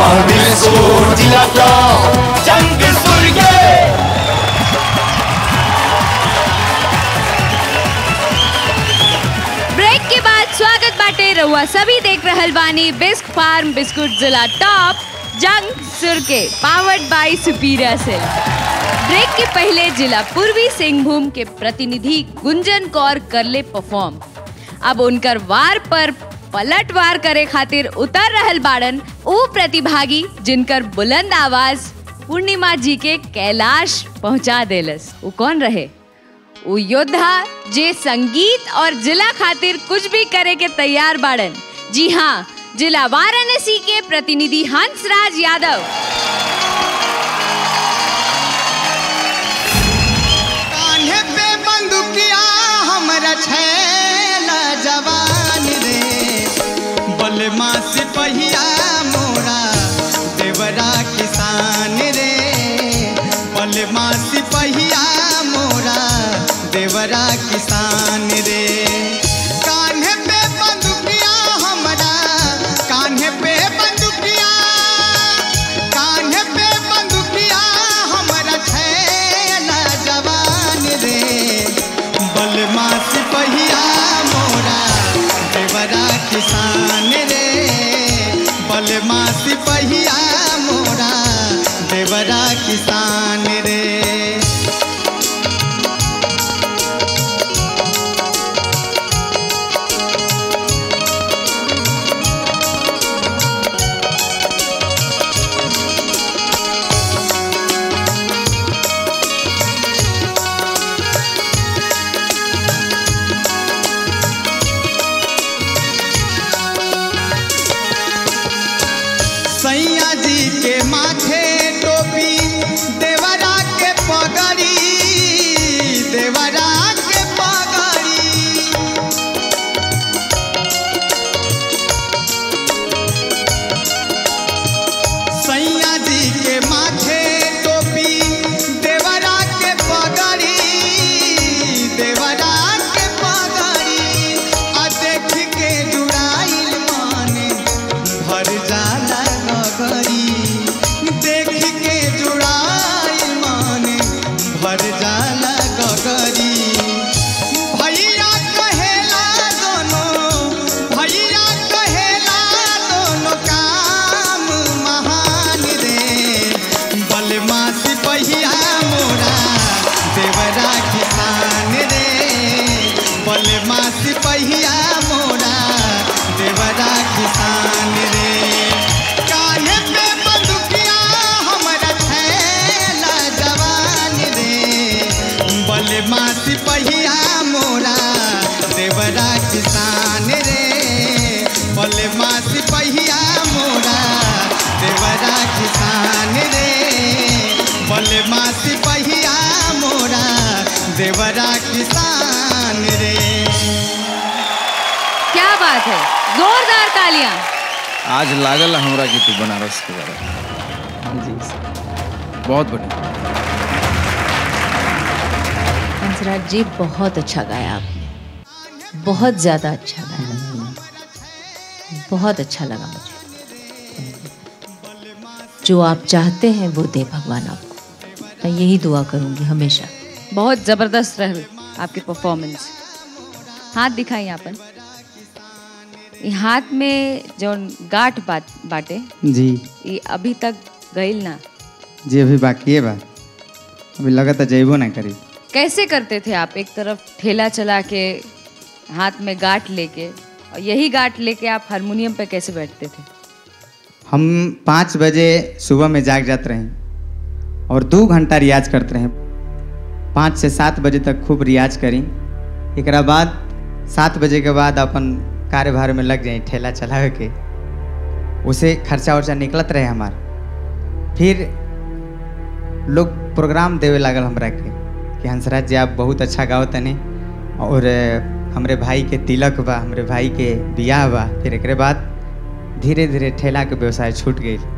biscuit जिला top जंग सुर्गे break के बाद स्वागत बाटे रहुआ सभी देख रहल बानी बिस्क फार्म बिस्कुट जिला टॉप जंग सुर के पावर्ड बाय सुपीरिया से ब्रेक के पहले जिला पूर्वी सिंहभूम के प्रतिनिधि गुंजन कौर करले परफॉर्म अब उनकर वार पर पलटवार करे खातिर उतर रहल बाड़न ऊ प्रतिभागी जिनकर बुलंद आवाज पूर्णिमा जी के कैलाश पहुंचा देलस ऊ कौन रहे उ योद्धा जे संगीत और जिला खातिर कुछ भी करे के तैयार बाड़न जी हाँ जिला वाराणसी के प्रतिनिधि हंसराज यादव कान्हे पे बंदुकिया हमरा छैला जवान रे बलमा सिपहिया मोरा देवरा किसान रे बलमा सिपहिया मोरा देवरा किसान रे कान्हे पे बंदुकिया हमरा कान्हे पे बंदुकिया कान्हे पे बंदुकिया हमरा छैला जवान रे बलमा सिपहिया मोरा देवरा किसान रे बलमा सिपहिया मोरा देवरा किसान रे सैया जी के माथे टोपी देवरा के पगड़ी देवरा के पगड़ी सैया जी के माथे टोपी देवरा के पगड़ी देवरा के पगड़ी आ देख के जुड़ाइल माने भर जाला गगरी देख के जुड़ाइल माने भर जाला गगरी भैया कहेला दोनों भैया कहेला दोनों काम महान रे बलमा सिपहिया मोरा देवरा किसान रे बलमा सिपहिया मोरा देवरा किसान रे कान्हे पे बंदुकिया हमरा छैला जवान रे बलमा सिपहिया मोरा देवरा किसान रे बलमा सिपहिया मोरा देवरा किसान रे बलमा सिपहिया मोरा देवरा किसान रे क्या बात है जोरदार तालियां आज लागल हमरा कि तू बनारस के बारे जी बहुत बढ़िया हंसराज जी बहुत अच्छा गाया आपने बहुत ज़्यादा अच्छा गाया बहुत अच्छा लगा मुझे जो आप चाहते हैं वो दे भगवान आपको मैं यही दुआ करूंगी हमेशा बहुत जबरदस्त रहे आपकी परफॉर्मेंस हाथ दिखाई यहाँ पर ये हाथ में जो गांठ बात बाटे जी ये अभी तक गईल ना जी अभी बाकी है बा अभी लगता जैबो ना करी कैसे करते थे आप एक तरफ ठेला चला के हाथ में गांठ लेके और यही गांठ लेके आप हारमोनियम पे कैसे बैठते थे हम पाँच बजे सुबह में जाग जाते रहे और दो घंटा रियाज करते रहे पाँच से सात बजे तक खूब रियाज करी एक बाद सात बजे के बाद अपन कार्यभार में लग जाई ठेला चला के उसे खर्चा वर्चा निकलत रहे हमार फिर लोग प्रोग्राम देवे लागल हमरा के कि हंसराज जी आप बहुत अच्छा गाओ तनी और अ, हमरे भाई के तिलक बा हमरे भाई के बियाह बा फिर एकरे बाद धीरे धीरे ठेला के व्यवसाय छूट गई